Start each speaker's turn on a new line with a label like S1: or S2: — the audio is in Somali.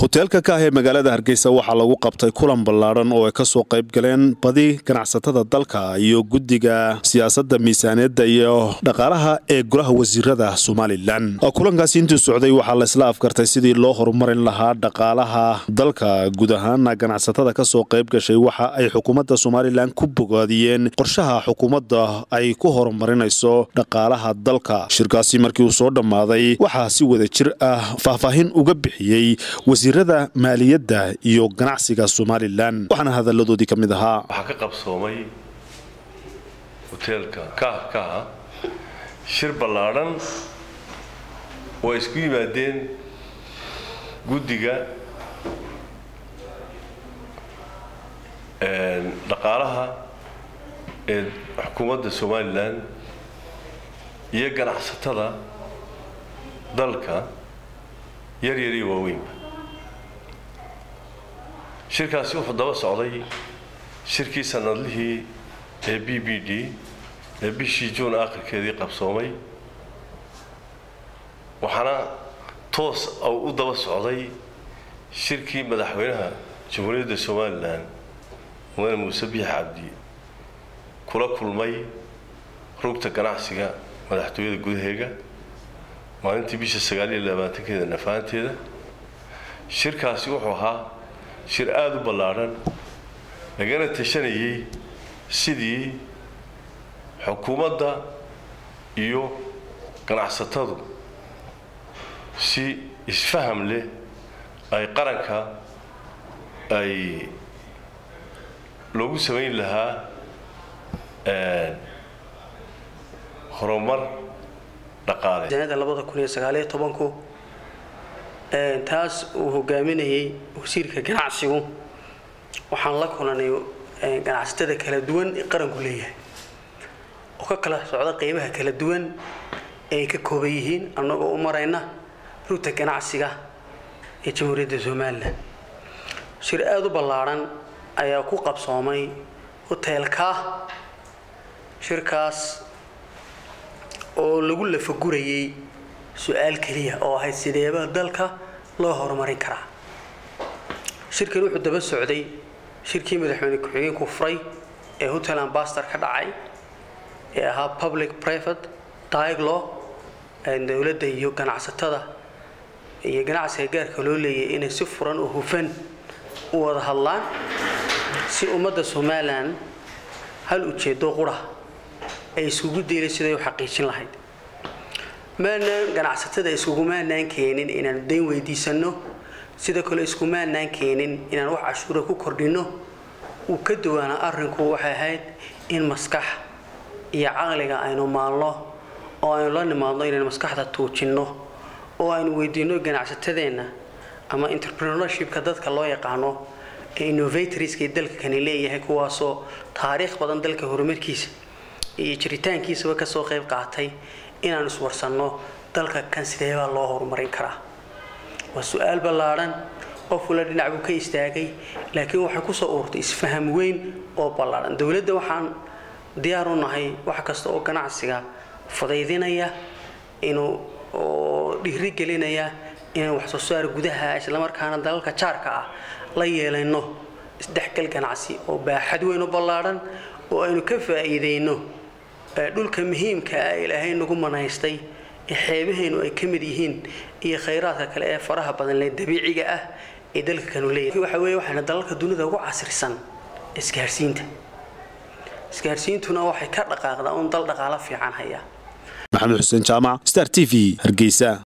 S1: hoteelka ka ah ee magaalada hargeysa waxaa lagu qabtay kulan ballaadhan oo ay kasoo qayb galeen badi ganacsatada dalka iyo guddiga siyaasadda miisaaniyadda iyo dhaqaalaha ee golaha wasiirada somalilan kulankaasi intii socday waxaa la isla afgartay sidii loo horumarin lahaa dhaqaalaha dalka guud ahaana ganacsatada kasoo qayb gashay waxa ay xukuumadda somalilan ku bogaadiyeen qorshaha xukuumadda ay ku horumarinayso dhaqaalaha dalka shirkaasi markii uu soo dhammaaday waxaa si wada jir ah faahfaahin uga bixiyey wasiirada maaliyadda iyo ganacsiga somalilan waxaana hadalladoodii ka mid ahaa
S2: waxaa ka qabsoomay hoteelka kaahkaha shir ballaadhan oo ay isku yimaadeen guddiga dhaqaalaha ee xukuumadda somalilan iyo ganacsatada dalka yar yar iyo waaweynba shirkaasi wuxuu daba socday shirkii sanadlihii ee b b d ee bishii juun akhirkeedii qabsoomay waxaana toos u daba socday shirkii madaxweynaha jamhuuriyadda somalilan mudane muuse biix cabdi kula kulmay rugta ganacsiga madaxtooyada gudaheega maalintii bisha sagaal iyo labaatankeeda nafaanteeda shirkaasi wuxuu ahaa shir aada u ballaadhan lagana tashanayay sidii xukuumadda iyo ganacsatadu si isfaham leh ay qaranka ay loogu samayn lahaa horumar dhaqaale
S3: sanada labada kun iyo sagaaliyo tobanku taas uu hogaaminayay wasiirka ganacsigu waxaan la kulanay ganacsatada kala duwan ee qaranku leeyahay oo ka kala socda qeybaha kala duwan ay ka kooban yihiin annagoo u marayna rugta ganacsiga ee jamhuuriyadda somalilan shir aada u ballaadhan ayaa ku qabsoomay hoteelka shirkaas oo lagu lafagurayay su-aal keliya oo ahayd sideeba dalka loo horumarin karaa shirkan wuxuu daba socday shirkii madaxweyne ku-xigeenku furay ee hotel ambastor ka dhacay ee ahaa public private dialogue dowladda iyo ganacsatada iyo ganacsiga gaarka loo leeyahay inay si furan oo hufan u wada hadlaan si ummadda somalilan hal ujeedo qura ay iskugu deelay siday u xaqiijin lahayd maanaan ganacsatada iskugumaanaan keenin inaan dayn weydiisano sida kale iskumaanaan keenin inaan wax cashuura ku kordhino uu ka duwaana arrinku waxay ahayd in maskax iyo caqliga aynu maalno oo aynu la nimaadno inaynu maskaxda tuujinno oo aynu weydiino ganacsatadeenna ama entrepreneurshipka dadka loo yaqaano ee innovatorska dalka kani leeyahay kuwaasoo taariikh badan dalka horumarkiisa iyo jiritaankiisaba kasoo qayb qaatay inaan iswarsanno dalka kan sideebaa loo horumarin karaa waa su-aal ballaadhan qof wala dhinac buu ka istaagay laakiin waxay kusoo uurtay isfaham weyn oo ballaadhan dowladda waxaan diyaar u nahay wax kasta oo ganacsiga fudaydinaya inuu oo dhiirigelinaya inaan wax soo saar gudaha islamarkaana dalalka jaarka ah la yeelayno isdhexgal ganacsi oo baaxad weyn u ballaadhan oo aynu ka faa'iidayno dhulka muhiimka ah ilaahay nagu manaystay ee xeebahaynu ay ka mid yihiin iyo khayraadka kale ee faraha badan lee dabiiciga ah ee dalka kanu leeyahay waxa weeye waxayna dalalka dunida ugu casrisan isgaarsiinta isgaarsiintuna waxay ka dhaqaaqdaa un dal dhaqaalo fiican haya
S1: maxamed xuseen jaamac star t v hargeysa